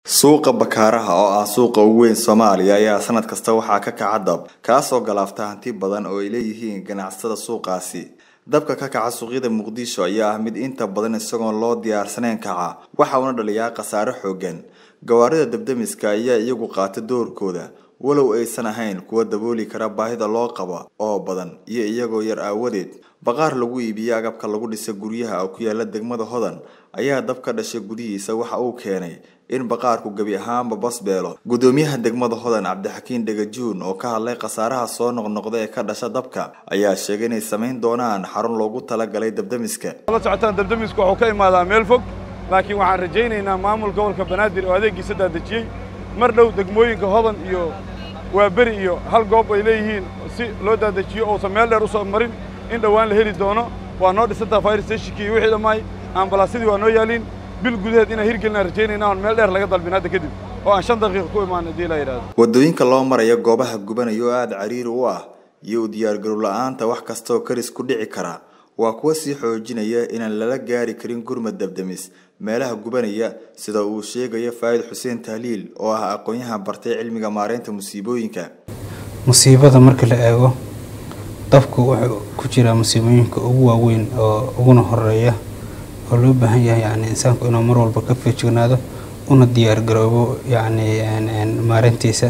suuqa bakaaraha oo ah suuqa ugu weyn soomaaliya ayaa sanad kasta waxaa ka kaca dab kaasoo galaafta hanti badan oo ay leeyihiin ganacsatada suuqaasi dabka ka kaca suuqyada muqdisho ayaa ah mid inta badan isagoon loo diyaarsaneyn kaca waxa uuna dhaliyaa khasaare xoogan gawaarida dabdamiska ayaa iyagu qaata doorkooda walow aysan ahayn kuwa dabooli kara baahida loo qabo oo badan iyo iyagoo yar aawadeed baqaar lagu iibiyo agabka lagu dhisa guryaha oo ku yaala degmada hodan ayaa dab ka dhashay gudihiisa waxa uu keenay in baqaarku gebi ahaanba basbeelo gudoomiyaha degmada hodan cabdixakiin dhegajuun oo ka hadlay khasaaraha soo noqnoqda ee ka dhasha dabka ayaa sheegay inay samayn doonaan xarun loogu talagalay dabdamiska la socotaan dabdamisku wuxuu ka imaadaa meel fog laakiin waxaan rajaynaynaa maamul gobolka banaadir oo adeeggiisa daadejiyey mar dhow degmooyinka hodan iyo waaberi iyo hal goob ay leeyihiin si loo daadejiyo uusan meel dheer u soo marin in dhowaan la heli doono waa noo dhisantaa fire stationkii iyo wixii dhammaay ambalaasyadii waa noo yaaliin bil gudaheed inaan hirgelinaan rajaynayna oon meel dheer laga dalbin hadda kadib oo aan shan daqiiqa ku imaan haddii la yidhahdo wadooyinka loo maraya goobaha gubanaya oo aada cariiri u ah iyo u diyaargarow la-aanta wax kastaoo karis ku dhici kara waa kuwa sii xoojinaya inaan lala gaari karin gurmad dabdamis meelaha gubanaya sida uu sheegayo faa'id xuseen tahliil oo ah aqoon-yahan bartay cilmiga maareynta musiibooyinka musiibada marka la eego dabku wuxuu ku jiraa musiibooyinka ugu waaweyn oo uguna horeeya oo loo baahan yahay yani insaanku inuu mar walba ka feejignaado una diyaargaroobo yani maareyntiisa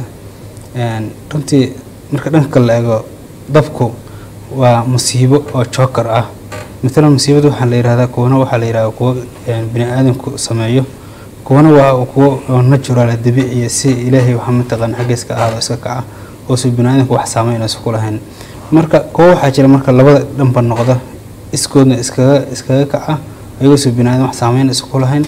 runtii marka dhanka la eego dabku waa musiibo oo jookar ah matalan musiibada waxaa la yihahdaa kuwana waxaa la yihahdaa kuwo bini aadamku sameeyo kuwana waa kuwo natural dabiiciya si ilaahay waxaa mataqaan xaggiiska ahaado iska kaca oosu bini aadamku wax saameynaysa ku lahayn marka kuwo waxaa jira marka labada dhanba noqda iskoodna iskaga iskaga kaca ayagoosu bini aadam wax saameyn isku lahayn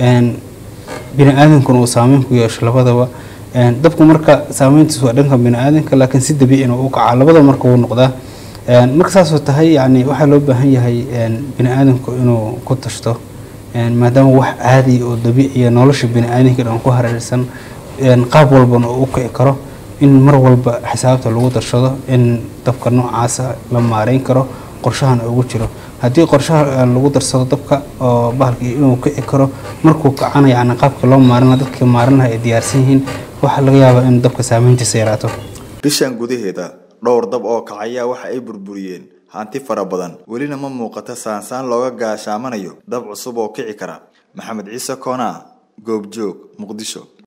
bini aadamkuna uu saameyn ku yeesho labadaba dabku marka saameyntiis waa dhanka bini aadamka laakiin si dabiicina u kaca labadaba marka wuu noqdaa marka saasoo tahay yani waxaa loo baahan yahay bini aadamku inuu ku tashto maadaama wax caadi oo dabiiciya nolosha bini aadamka dhan ku hareersan qaab walbana oo u kici karo in mar walba xisaabta lagu darshado in dabka noocaasa la maareyn karo qorshahana ugu jiro haddii qorshaha lagu darsado dabka oo bahalkii inuu kici karo markuu kacana yani qaabka loo maarina dadka maarinaha ay diyaarsan yihiin waxaa laga yaabaa in dabka saameyntiisa yaraato bishan gudaheeda dhowr dab oo kacayaa waxa ay burburiyeen hanti fara badan welina ma muuqata saansaan looga gaashaamanayo dab cusub oo kici kara maxamed ciise koonaa goobjoog muqdisho